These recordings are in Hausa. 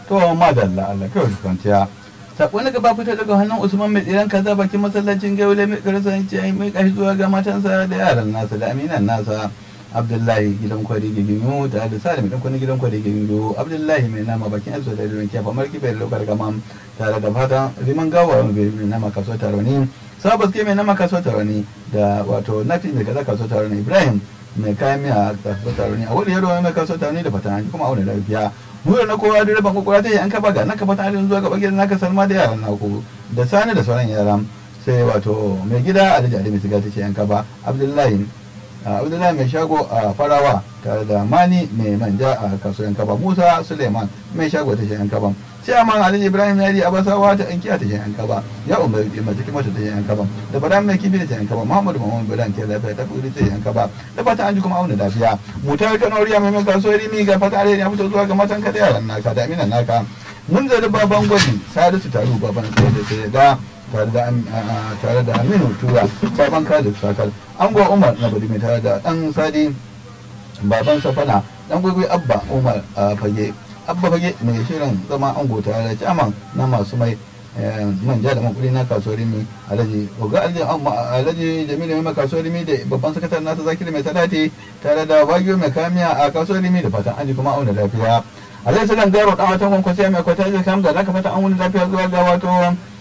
to madalla Allah kawai kwanciya sako na gaba fita daga hannun usman mai tsiran kaza bakin masallacin gaule mai karasa ce ai mai kashi zuwa ga matansa da yaran nasa da aminan nasa abdullahi gidan kwari giginyo da da salim dan kwani gidan kwari giginyo abdullahi mai nama bakin aso da ruwan kyafa marki bai lokar gama tare da fatan riman gawa mai nama kaso taroni sabas ke mai nama kaso taroni da wato nafi mai kaza kaso taroni ibrahim mai kayan miya kaso taroni a wani yaro mai kaso taroni da fatan kuma auna lafiya mura na kowa da rabon kwakwara ta yi an kaba ga naka fata halin zuwa gaba gidan naka salma da yaran naku da sani da sauran yaran sai wato mai gida alhaji ali mai siga ta ce yan kaba abdullahi abdullahi mai shago a farawa tare da mani mai manja a kasuwan kaba musa suleiman mai shago ta ce yan kaba sai amma alhaji ibrahim yari abasawa ta yanki ta ce yan kaba ya umar mai cikin mata ta ce yan kaba da bada mai kifi da ce yan kaba muhammadu muhammadu bilan ke lafiya ta kuri ta ce yan kaba da fata an ji kuma auna lafiya mutar kanoriya mai mai kasuwar rimi ga fata alheri ya fito zuwa ga matan ka da yaran naka da aminan naka mun zari baban gwani salisu taru baban tsaye da sai da tare da tare da aminu tura baban kadir sakal ango umar na bari mai tare da dan sadi baban safana dan gwagwai abba umar a fage abba fage mai shirin zama ango tare da caman na masu mai manja da makuri na kasuwar rimi alhaji oga alhaji jamilu mai kasuwar rimi da babban sakatar nasa zakiri mai talati tare da bagiyo mai kamiya a kasuwar rimi da fatan aji kuma auna lafiya alhaji sakan garo dan watan kwankwasiya mai kwata zai kam da zaka fata an wani lafiya zuwa ga wato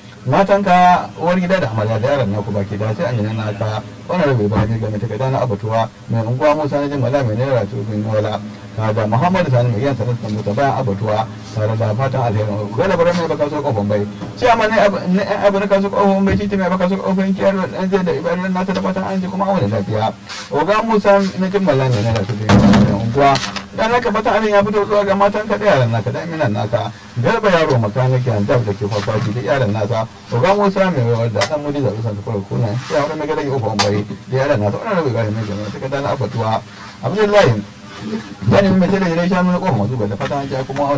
matanka uwar gida da amarya da yaran naku baki da sai an yi na ka wani rabe ba ne game ta kada na abatuwa mai unguwa musa na jin mala mai naira tubin wala da muhammadu sani mai yansa da mota bayan abatuwa tare da fatan alheri gada bara mai baka so kofin bai sai amma ne abu na kaso kofin bai titi mai baka so kofin kiyar da ɗan zai da ibadan nasa da fatan an ji kuma wani lafiya oga musa na jin mala mai naira tubin wala unguwa dan naka fata abin ya fito zuwa ga matan ka da yaran naka da minan naka garba yaro makaniki an dab da ke kwakwaki da yaran nasa oga musa mai wayar da dan mudi zabi san fara kuna ya wani mai gadagi uku bari da yaran nasa wannan rabi gari mai jama'a ta kada na abatuwa abdullahi yani mai tare da shanu na kofar masu da fata an ja kuma